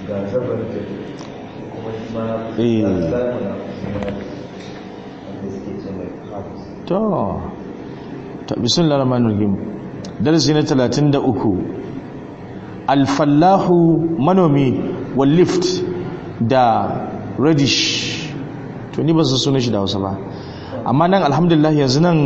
ga zabar da kuma shi ma Eh. za su zama na wanda suke ce mai habs to ta bismillahir rahmanir rahim darasi na 33 al-fallahu manomi wal lift da radish to ni ba su sunan shi da Hausa ba amma nan alhamdulillah yanzu nan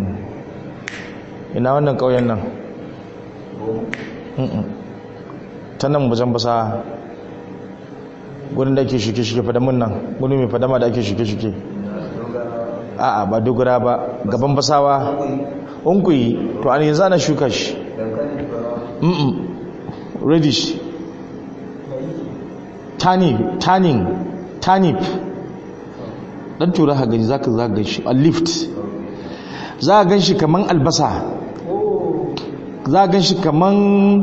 ina wannan kauyen nan Mm-mm. ta nan wajen basa gudun da ake shuke-shuke fadamun nan gudun mai fadama da ake shuke-shuke a'a ba dogara ba gaban basawa unkuyi to an yanzu ana shuka shi dankali ba mm reddish turnip turning turnip dan tura ha gani zaka zaka ganshi a lift za ka ganshi kaman albasa za ka ganshi kaman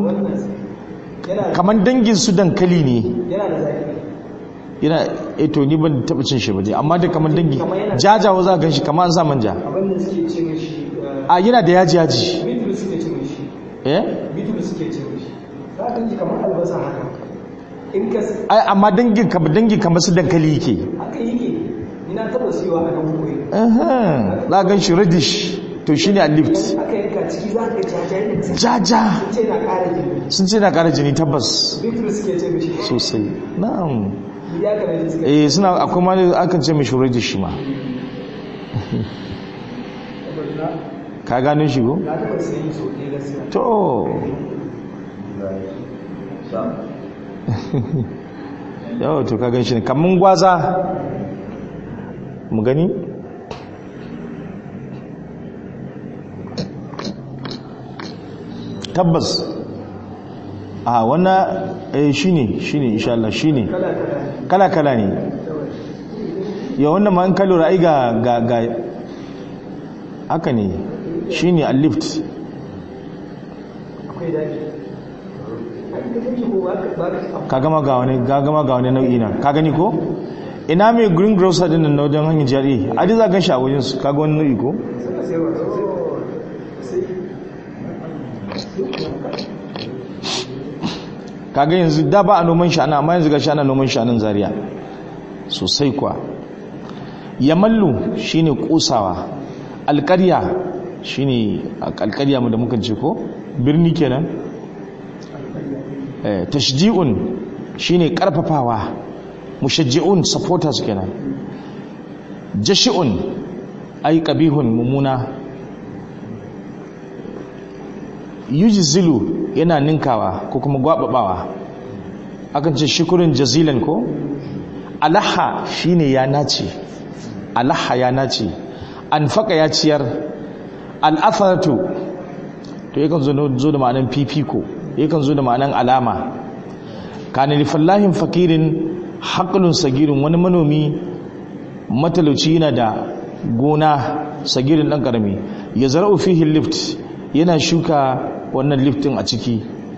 kaman dangin su dankali ne yana da zaki yana eh to ni ban taba cin shi ba dai amma da kaman dangi jajawa za ka ganshi kaman an sa manja abin da suke ce mishi a yana da yaji yaji bitul suke ce mishi eh bitul suke ce mishi za ka ji kamar albasa haka in ka s- ai amma dangin ka dangin kamar su dankali yake haka yake ina taba siyowa a nan koyi Aha, za a gan shi reddish to shi ne a lift aka yanka ciki za ka jajaye da jaja sun ce na ƙara jini sun ce na ƙara jini tabbas bitul suke ce mishi sosai na'am ya ka da suke eh suna akwai ma akan ce mishi reddish ma ka gano shi ko na taba siyan so ɗaya gaskiya to yawa to ka gan shi ne kamun gwaza mu gani tabbas a wannan eh shine shine insha Allah shine kala kala kala kala ne ya wannan ma in ka lura ai ga ga ga haka ne shine a lift akwai daɗi ai da kake ko ba ka ba ka ka gama ga wani ga gama ga wani nau'i na ka gani ko ina mai green grocer din nan na wajen hanyar jari a ji za gan shi a wajen su kaga wani nau'i ko suna sayarwa sai kaga yanzu da ba a noman shana amma yanzu ga shana noman shanan zaria sosai kuwa yamallu shine kosawa alƙarya shine alƙarya mu da muka ce ko birni kenan eh tashji'un shine karfafawa mushajji'un supporters kenan jashi'un ay qabihun mumuna yujzilu yana ninkawa ko kuma gwababawa akan ce shukurin jazilan ko alaha shine ya nace alaha ya nace anfaka ya ciyar al'atharatu to yakan zo zo da ma'anan fifiko yakan zo da ma'anan alama kana li fallahin fakirin haqlun sagirin wani manomi matalauci yana da gona sagirin dan karami ya zara'u fihi lift yana shuka wannan liftin a ciki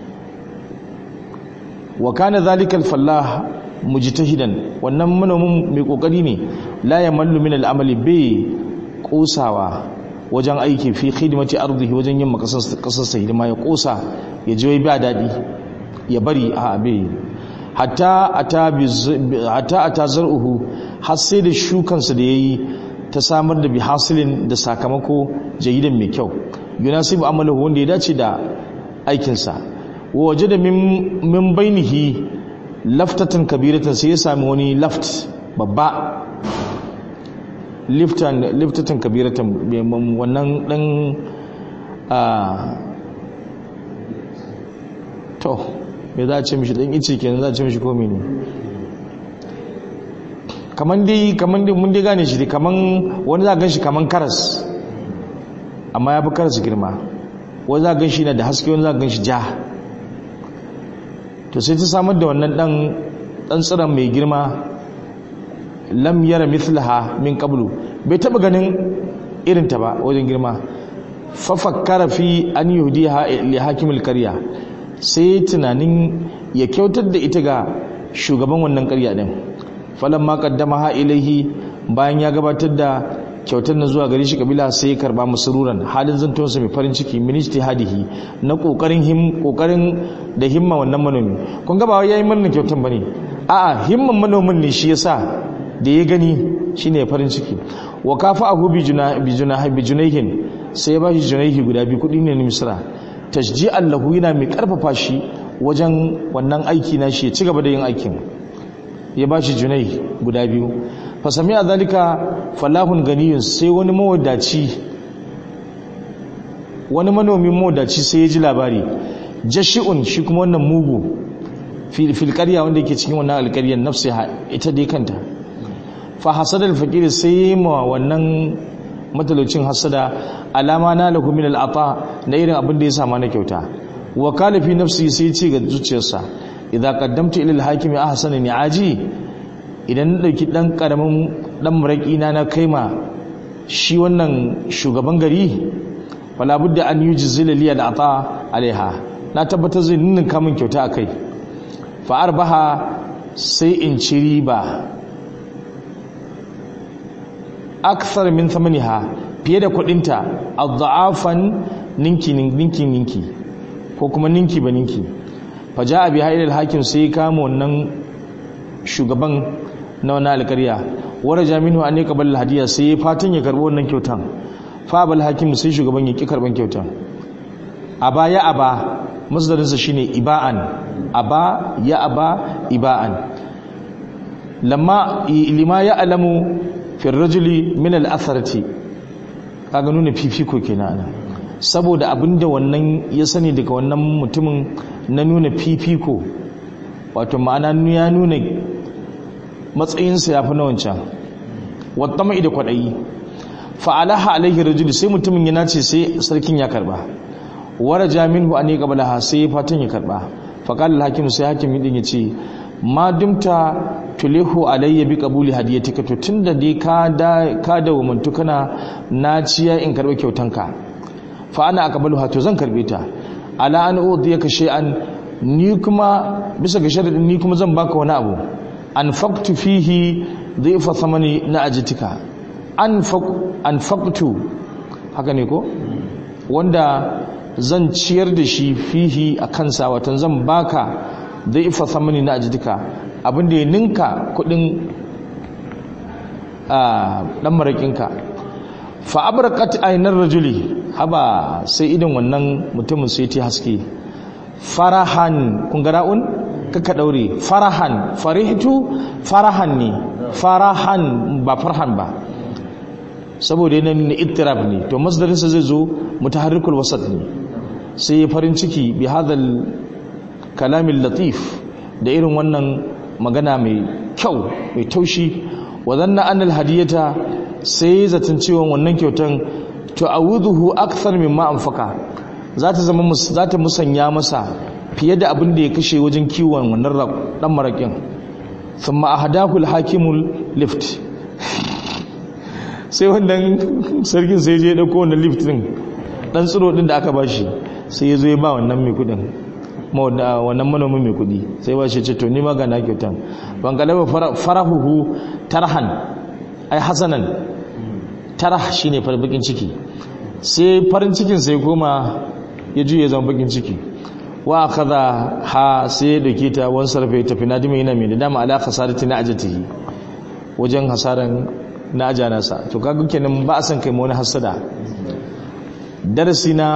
wa kana zalika al-fallah mujtahidan wannan manomin mai kokari ne la yamallu min al-amali bi kosawa wajen aiki fi khidmati ardihi wajen yin makasar kasar sa hidima ya kosa ya je ba dadi ya bari a abe hatta ata bi hatta ata zar'uhu har sai da shukansa da yayi ta samar da bihasilin da sakamako jayidan mai kyau yunasibu amalahu wanda ya dace da aikinsa waje da min bainihi laftatan kabiratan sai ya sami wani laft babba liftatan kabiratan wannan dan a to me za a ce mishi dan ice kenan za a ce mishi komi ne kaman dai kaman dai mun dai gane shi dai kaman wani za a gan shi kaman karas amma ya fi karas girma wani za a gan shi na da haske wani za a gan shi ja to sai ta samar da wannan dan dan tsiran mai girma lam yara mithlaha min qablu bai taba ganin irin ta ba wajen girma fa fakkara fi an yuhdiha li hakimil qarya sai tunanin ya kyautar da ita ga shugaban wannan qarya din falamma qaddamaha ilaihi bayan ya gabatar da kyautar na zuwa gare shi kabila sai ya karba masururan halin zantonsa mai farin ciki min ijtihadihi na kokarin him kokarin da himma wannan manomi kun ga ba wai yayi murnar kyautar bane a'a himman manomin ne shi yasa da ya gani shine farin ciki wa kafa'ahu bi junah bi junah bi junayhin sai ya bashi junayhi guda biyu kudi ne na misra tashji'an lahu yana mai karfafa shi wajen wannan aiki na shi ya ci gaba da yin aikin ya bashi junai guda biyu fa sami'a zalika falahun ganiyun sai wani mawadaci wani manomin mawadaci sai ya ji labari jashi'un shi kuma wannan mugu fil qarya wanda yake cikin wannan alƙaryar nafsiha ita dai kanta fa hasadal faqir sai ma wannan matalocin hasada alama na lahu min al'ata na irin abin da ya sama na kyauta wa kala fi nafsi sai ce ga zuciyarsa idza qaddamtu ila al-hakimi ahsana ni'aji idan na dauki dan karamin dan muraki na na kaima shi wannan shugaban gari fala budda an yujzila li al-ata alaiha na tabbatar zai ninnin kamun kyauta akai fa arbaha sai in ci riba akthar min thamaniha fiye da kudinta adha'afan ninki ninki ninki ko kuma ninki ba ninki faja abi hailal hakim sai kama wannan shugaban na wannan alƙarya wara jaminu an yaka bal hadiya sai fatan ya karbo wannan kyautan fa bal hakim sai shugaban ya ki karban kyautan aba ya aba masdarin sa shine iba'an aba ya aba iba'an lamma lima ya alamu fi rajuli min al-atharati kaga nuna fifiko kenan saboda abinda wannan ya sani daga wannan mutumin na nuna fifiko wato ma'ana ya nuna matsayinsa ya fi na wancan wata mai da kwaɗayi fa'alaha alaihi rajuli sai mutumin ya nace sai sarkin ya karba wara jamin an yi qablaha sai ya fatan ya karba faqala hakim sai hakim din ya ce ma dumta tulihu alayya bi qabuli hadiyatika to tunda dai ka da ka da wumuntu kana naciya in karba kyautanka fa ana aqbaluha to zan karbe ta ala an udiyaka shay'an ni kuma bisa ga sharadin ni kuma zan baka wani abu anfaqtu fihi dhifa thamani na ajitika anfaq anfaqtu haka ne ko wanda zan ciyar da shi fihi a kansa watan zan baka dhifa thamani na ajitika abinda ya ninka kudin a dan marakinka fa abraqat aynar rajuli haba sai idan wannan mutumin sai ta haske farahan kun ga ra'un kaka daure farahan farihtu farahan ne farahan ba farhan ba saboda yana ne ittirab ne to masdarin sa zai zo mutaharrikul wasat ne sai ya farin ciki bi hadal kalamin latif da irin wannan magana mai kyau mai taushi wa zanna annal hadiyata sai zaton cewa wannan kyautan to awuduhu akthar mimma anfaka za ta zama za ta musanya masa fiye da abin da ya kashe wajen kiwon wannan dan marakin thumma ahadahu alhakimul lift sai wannan sarkin sai je ya dauko wannan lift din dan tsiro din da aka bashi sai ya zo ya ba wannan mai kudin wannan manomin mai kudi sai ba shi ce to ni ma ga na kyautan ban galaba farahuhu tarhan ai hasanan tarah shine farbakin ciki sai farin cikin sai koma ya juye zama bakin ciki wa kaza ha sai ya dauke ta wani sarfe ya tafi nadima yana mai da dama ala khasarati na ajatihi wajen hasaran na ajanasa to kaga kenan ba a san kai wani hasada darasi na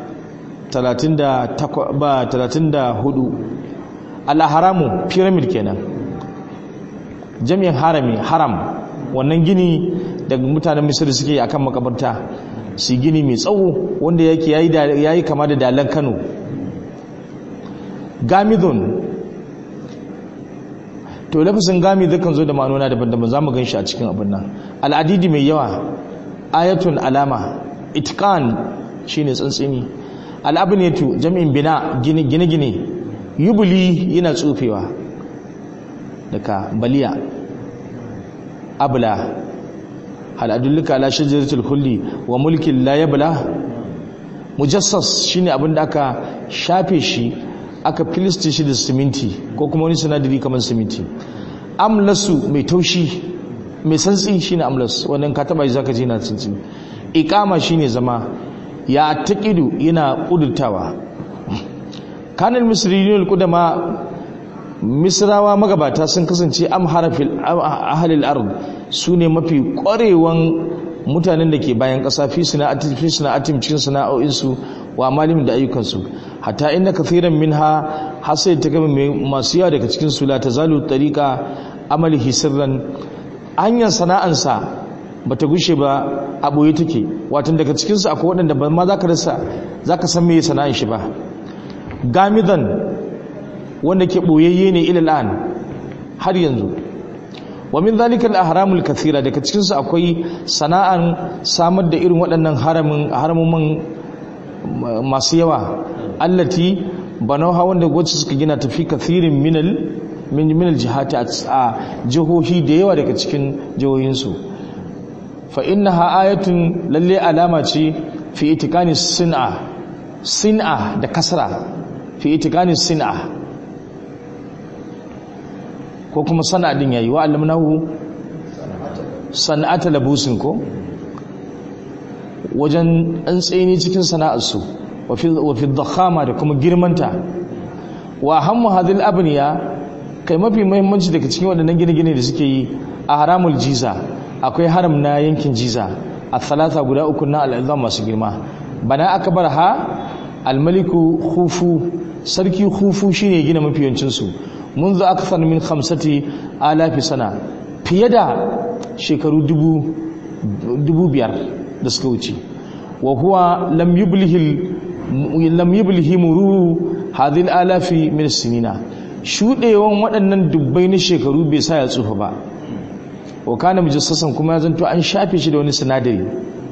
34 al-haramu pyramid kenan jami'in harami haram wannan gini daga mutanen misir suke akan makabarta su gini mai tsawo wanda yake yayi kama da dalan Kano gamidun to lafazin gami kan zo da ma'anona daban-daban zamu gan shi a cikin abin nan al'adidi mai yawa ayatun alama itqan shine tsantsini al'abniyatu jami'in bina gine-gine yubuli yana tsufewa daga baliya abla hal adulluka ala shajaratul khuldi wa mulkin la yabla mujassas shine abin da aka shafe shi aka filiste shi da siminti ko kuma wani sinadari kamar siminti amlasu mai taushi mai santsi shine amlas wannan ka taba zaka ji na santsi iqama shine zama ya taqidu yana kudurtawa kanal misriyun qudama misrawa magabata sun kasance am harafil ahlil ard sune mafi ƙwarewan mutanen da ke bayan ƙasa fi sana'atin fi sana'atin cikin sana'o'insu wa malim da ayyukansu hatta inna kathiran minha hasai ta gaba masu yawa daga cikin su la tazalu tariqa amalihi sirran hanyar sana'ansa bata gushe ba a boye take watan daga cikin su akwai waɗanda ba ma zaka rasa zaka san me sana'an shi ba gamidan wanda ke boyayye ne ila al'an har yanzu wa min zalika al-ahramul kathira daga cikin su akwai sana'an samar da irin waɗannan haramin haramuman masu yawa allati banauha wanda wacce suka gina tafi kathirin minal min minal jihati a jihohi da yawa daga cikin jihohinsu fa innaha ayatun lalle alama ce fi itikani sin'a sin'a da kasra fi itikani sin'a ko kuma sana'adin yayi wa allamnahu sana'ata labusin ko wajen an tsini cikin sana'arsu wa fi dhakhama da kuma girmanta wa hammu hadhil abniya kai mafi muhimmanci daga cikin waɗannan gine-gine da suke yi a haramul jiza akwai haram na yankin jiza a talata guda uku na al'adha masu girma bana aka bar ha almaliku khufu sarki khufu shine gina mafi yawancin su منذ أكثر من خمسة آلاف سنة fiye da shekaru dubu biyar da suka wuce wa huwa lam yublihi muru hadhihi alafi min sinina shudewan waɗannan dubbai na shekaru bai sa ya tsufa ba wa kana mujassasan kuma ya zanto an shafe shi da wani sinadari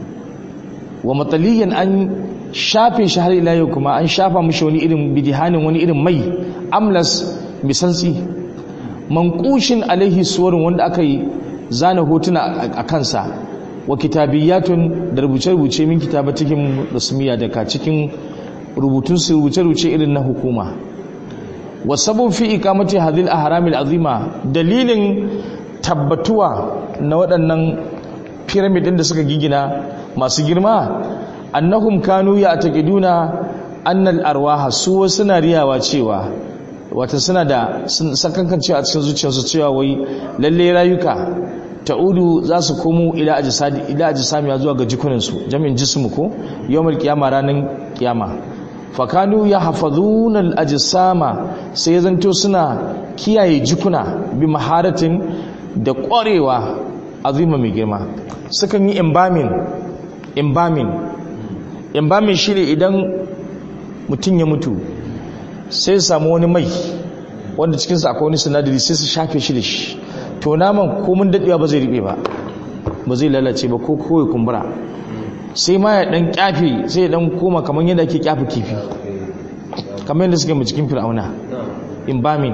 wa mataliyan an shafe shi har ila yau kuma an shafa mishi wani irin bidihanin wani irin mai amlas misantsi mankushin alaihi suwarin wanda aka yi zana hotuna a kansa wa kitabiyatun da rubuce-rubuce min cikin rasmiya daga cikin rubutunsu rubuce-rubuce irin na hukuma wa sabon fi ikamati hadil ahramil azima dalilin tabbatuwa na waɗannan pyramid ɗin da suka gigina masu girma annahum kanu ya taqiduna annal arwaha su wasu na riyawa cewa wata suna da sakankan cewa a cikin zuciyarsu cewa wai lalle rayuka ta'udu za su komo ila ajsadi ila ajsamiya zuwa ga jikuninsu jami'in jismu ko yawmal qiyama ranan qiyama fakanu yahfazuna al-ajsama sai zanto suna kiyaye jikuna bi maharatin da ƙwarewa azima mai girma sukan yi embalming embalming embalming shine idan mutum ya mutu sai su samu wani mai wanda cikinsa akwai wani sinadari sai su shafe shi da shi to naman komin daɗewa ba zai riɓe ba ba zai lalace ba ko kawai kumbura sai ma ya ɗan ƙyafe sai ya ɗan koma kamar yadda ake ƙyafe kifi kamar yadda suke mu cikin fir'auna embalming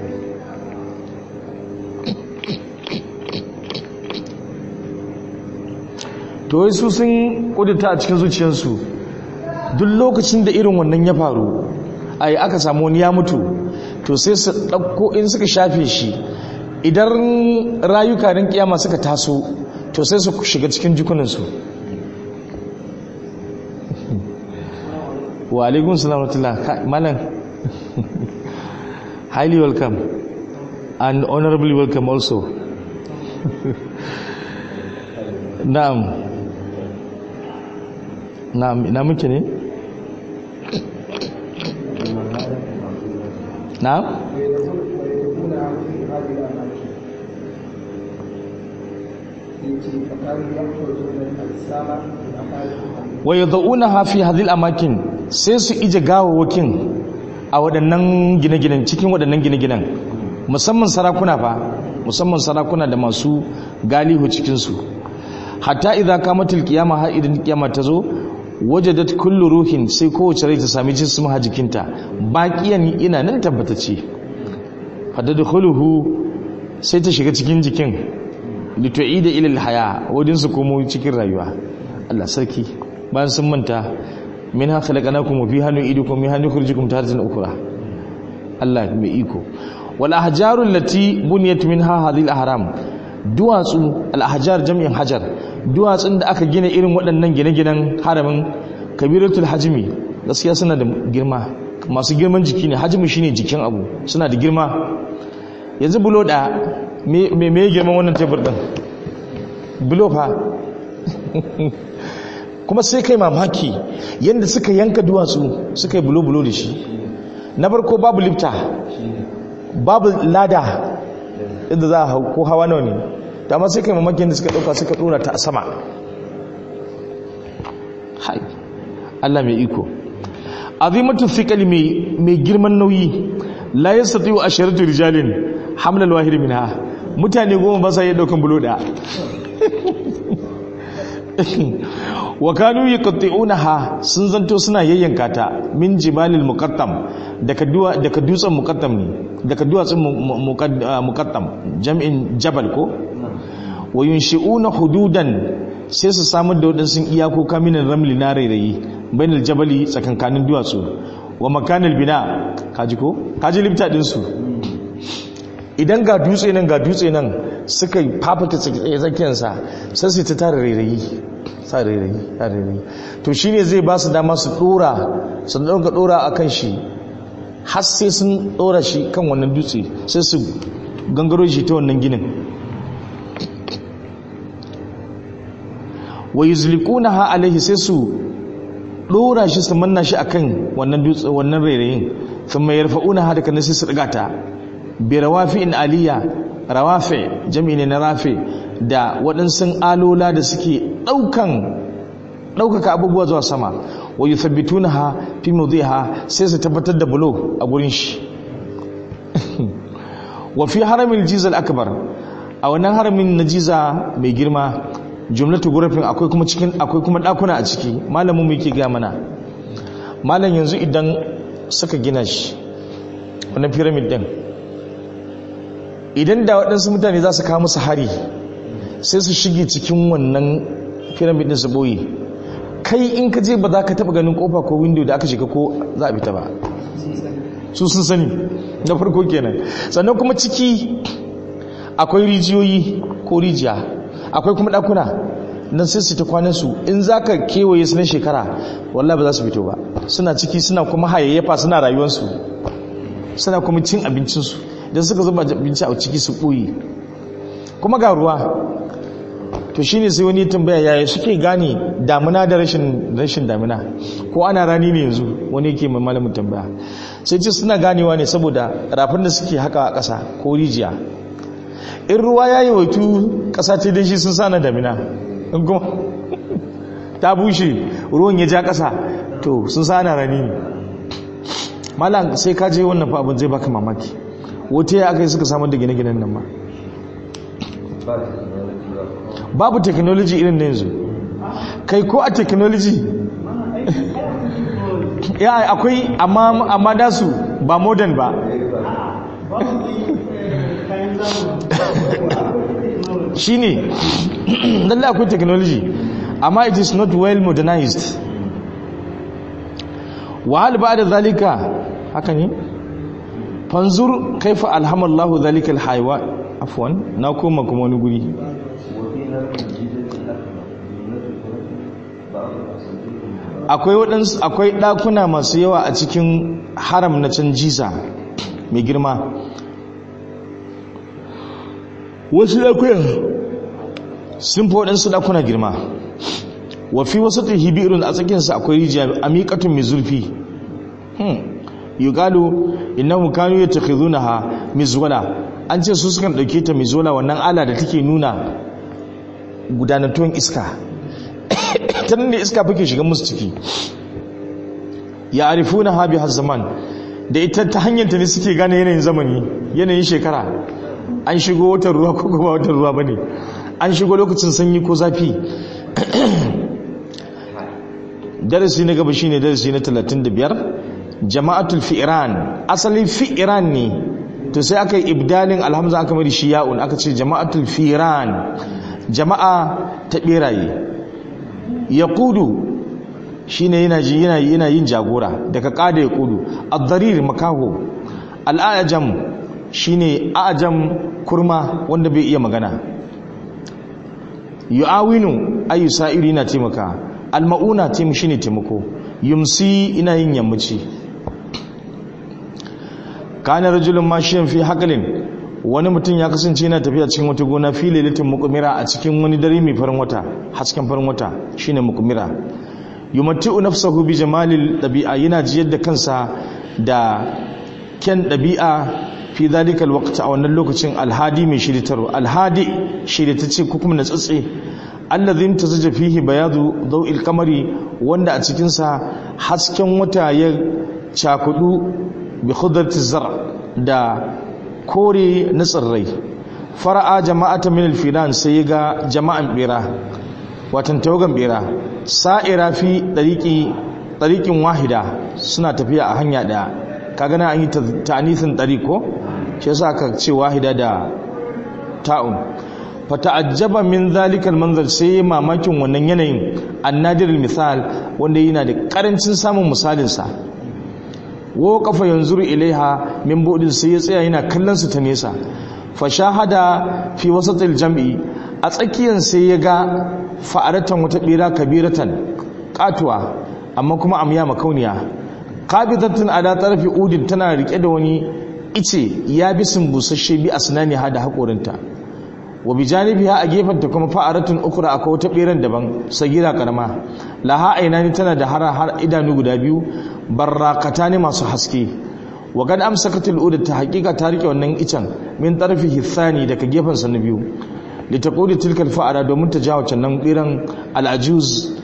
to wai su sun kudurta a cikin zuciyarsu duk lokacin da irin wannan ya faru ai aka samu wani ya mutu to sai su ɗauko in suka shafe shi idan rayuka rin kiyama suka taso to sai su shiga cikin jikuninsu wa alaikun salamatullah malam highly welcome and honorably welcome also na'am na'am ina muke ne na'am wa yad'unaha fi hadhihi al-amakin sai su ije gawawakin a waɗannan gine-ginen cikin waɗannan gine-ginen musamman sarakuna fa musamman sarakuna da masu galihu cikin su hatta idza kamatil qiyama har idan kiyama ta zo wajadat kullu ruhin sai kowace rai ta sami jismu ha jikinta baqiyan ina nan tabbatace fadadkhuluhu sai ta shiga cikin jikin litu'ida ila alhaya wadin su komo cikin rayuwa Allah sarki bayan sun manta minha khalaqnakum wa fiha nu'idukum minha nukhrijukum taratan ukhra Allah mai iko wal ahjaru allati buniyat minha hadhihi alahram duwatsu alhajar jami'in hajar duwatsun da aka gina irin waɗannan gine-ginen haramin kabiratul hajimi gaskiya suna da girma masu girman jiki ne hajimi shine jikin abu suna da girma yanzu bulo da me me girman wannan tebur din bulo fa kuma sai kai mamaki yadda suka yanka duwatsu suka yi bulo-bulo da shi na farko babu lifta babu lada inda za a hau ko hawa nawa ne da ma sai kai mamaki yadda suka ɗauka suka ɗora ta a sama hai Allah mai iko azimatun fiƙali mai girman nauyi la yastati wa asharatu rijalin hamlal wahid minha mutane goma ba sa iya daukan bulo da wa kanu yaqti'unaha sun zanto suna yayyanka ta min jibalil muqattam daga duwa daga dutsen muqattam ne daga duwatsun muqattam jam'in jabal ko wa yunshi'una hududan sai su samar da wadansu iyakoka minan ramli na rairayi bainal jabali tsakankanin duwatsu wa makanil bina kaji ko kaji lifta din su idan ga dutse nan ga dutse nan suka fafata tsakiyarsa sai su ta tara rairayi sa rairayi sa rairayi to shine zai ba su dama su dora su dauka dora akan shi har sai sun dora shi kan wannan dutse sai su gangaro shi ta wannan ginin wa yuzliqunaha alaihi sai su dora shi su manna shi akan wannan dutse wannan rairayin thumma yarfa'unaha daga nan sai su daga ta bi rawafi'in aliyya rawafi jami'i ne na rafi da waɗansu alola da suke ɗaukan ɗaukaka abubuwa zuwa sama wa yuthabbitunaha fi mawdiha sai su tabbatar da bulo a gurin shi wa fi haramil jizal akbar a wannan haramin na jiza mai girma jumlatu gurafin akwai kuma cikin akwai kuma dakuna a ciki malamin mu yake ga mana malam yanzu idan suka gina shi wannan pyramid din idan da waɗansu mutane za su kawo musu hari sai su shige cikin wannan pyramid din su boye kai in ka je ba za ka taba ganin kofa ko window da aka shiga ko za a fita ba su sun sani na farko kenan sannan kuma ciki akwai rijiyoyi ko rijiya akwai kuma ɗakuna nan sai su ta kwanan su in za ka kewaye su na shekara wallah ba za su fito ba suna ciki suna kuma hayayyafa suna rayuwarsu suna kuma cin abincinsu don suka zuba abinci a ciki su ɓoye kuma ga ruwa to shine sai wani tambaya yaya suke gane damuna da rashin rashin damuna ko ana rani ne yanzu wani yake mai malamin tambaya sai ce suna ganewa ne saboda rafin da suke haka a ƙasa ko rijiya in ruwa ya yi waitu ƙasa ce dan shi sun sa na damina in kuma ta bushe ruwan ya ja ƙasa to sun sa ana rani ne malam sai ka je wannan fa abin zai baka mamaki wata ya aka yi suka samar da gine-ginen nan ma babu technology irin na yanzu kai ko a technology ya akwai amma amma da su ba modern ba shine lalle akwai technology amma it is not well modernized wa hal ba'da zalika haka ne fanzur kaifa alhamallahu zalika alhaywa afwan na koma kuma wani guri akwai waɗansu akwai ɗakuna masu yawa a cikin haram na can jiza mai girma wasu ɗakuna sun fi waɗansu ɗakuna girma wafi wasu ta hibirin a tsakinsa akwai rijiya a miƙatun mai zurfi yugalu innahu kanu yatakhidunaha mizwala an ce su sukan dauke ta mizwala wannan ala da take nuna gudanatuwan iska ta nan da iska fake shiga musu ciki ya arifuna ha bi zaman da ita ta hanyar ta ne suke gane yanayin zamani yanayin shekara an shigo watan ruwa ko kuma watan ruwa bane an shigo lokacin sanyi ko zafi darasi na gaba shine darasi na 35 jama'atul fi'ran asalin fi'ran ne to sai aka yi ibdalin alhamza aka mai shi ya'un aka ce jama'atul fi'ran jama'a ta beraye yaqudu shine yana ji yana yana yin jagora daga kada yaqudu ad-darir makaho al-ajam shine ajam kurma wanda bai iya magana yu'awinu ayu sa'iri na taimaka almauna taim shine taimako yumsi ina yin yammaci kana rajulun mashiyan fi hakalin wani mutum ya kasance yana tafiya cikin wata gona fi lailatin muqmira a cikin wani dare mai farin wata hasken farin wata shine muqmira yumatti'u nafsahu bi jamalil dabi'a yana jiyar da kansa da kyan dabi'a fi dhalika alwaqt a wannan lokacin alhadi mai shiritarwa alhadi shiritacce ko kuma natsatse allazi tazaja fihi bayadu daw'il qamari wanda a cikin sa hasken wata ya cakudu bi khudrati zar da kore na tsirrai fara'a jama'ata min alfilan sai ga jama'an bera watan tawagan bera sa'ira fi dariqi dariqin wahida suna tafiya a hanya daya kaga na an yi ta'anithin dariq ko shi yasa aka ce wahida da ta'un fata'ajjaba min zalikal manzar sai mamakin wannan yanayin annadirul misal wanda yana da karancin samun misalin sa wo kafa yanzuru ilaiha min budin sai ya tsaya yana kallon su ta nesa fa shahada fi wasatil jam'i a tsakiyan sai ya ga fa'aratan wata bira kabiratan katuwa amma kuma amya makauniya qabidatun ala tarfi udin tana rike da wani ice ya bisin busasshe bi asnani hada hakorinta wa bi janibiha a gefenta kuma fa'aratun ukra akwai wata beran daban sagira karama laha ainani tana da har har idanu guda biyu barrakata ne masu haske wa kad amsakatul ud ta haqiqa ta rike wannan icen min tarfihi thani daga gefen sa na biyu litaqudi tilkal fa'ara domin ta jawo can beran al-ajuz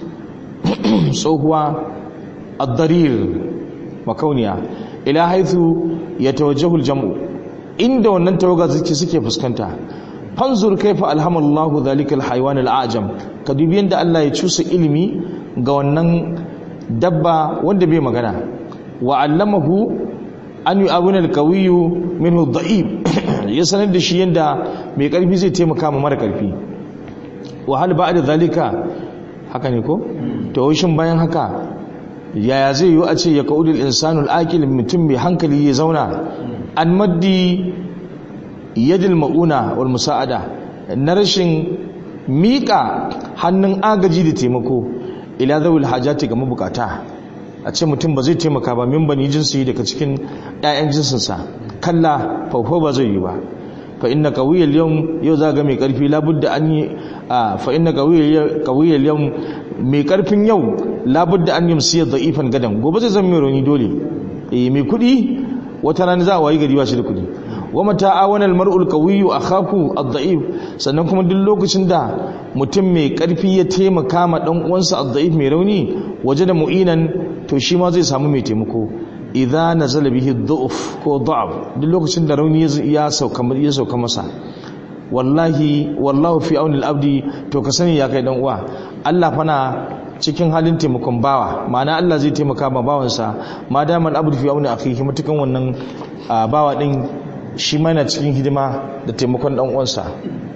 tsohuwa ad-darir makauniya ila haithu yatawajjahu al-jam'u inda wannan tawaga suke fuskanta fanzur kaifa alhamallahu dhalika alhayawan alajam ka dubi yanda Allah ya cusa ilimi ga wannan dabba wanda bai magana wa allamahu an yu'awina alqawiyyu minhu dha'if ya sanar da shi yanda mai karfi zai taimaka ma mara karfi wa hal ba'da dhalika haka ne ko to shin bayan haka yaya zai yi a ce ya kaudul insanul aqil mutum mai hankali ya zauna an maddi yadil ma'una wal musa'ada na rashin miƙa hannun agaji da taimako ila zawil hajati ga mabukata a ce mutum ba zai taimaka ba min bani jinsi daga cikin 'ya'yan jinsinsa kalla faufo ba zai yi ba fa inna qawiyyal yawm yau za ga mai karfi labudda an yi fa inna qawiyyal yawm mai karfin yau labudda an yamsiya da'ifan gadan gobe zai zama mai rauni dole eh mai kudi wata rana za a wayi gari ba shi da kudi wa mata awana almar'ul qawiyyu akhaku ad-da'if sannan kuma duk lokacin da mutum mai karfi ya taimaka ma dan uwansa ad-da'if mai rauni waje da mu'inan to shi ma zai samu mai taimako idza nazala bihi ad-du'f ko da'af duk lokacin da rauni ya sauka ya sauka masa wallahi wallahu fi auni al-abdi to ka sani ya kai dan uwa Allah fana cikin halin taimakon bawa ma'ana Allah zai taimaka ma bawansa ma daman abdu fi auni akhihi mutukan wannan bawa din shi mana cikin hidima da taimakon dan uwansa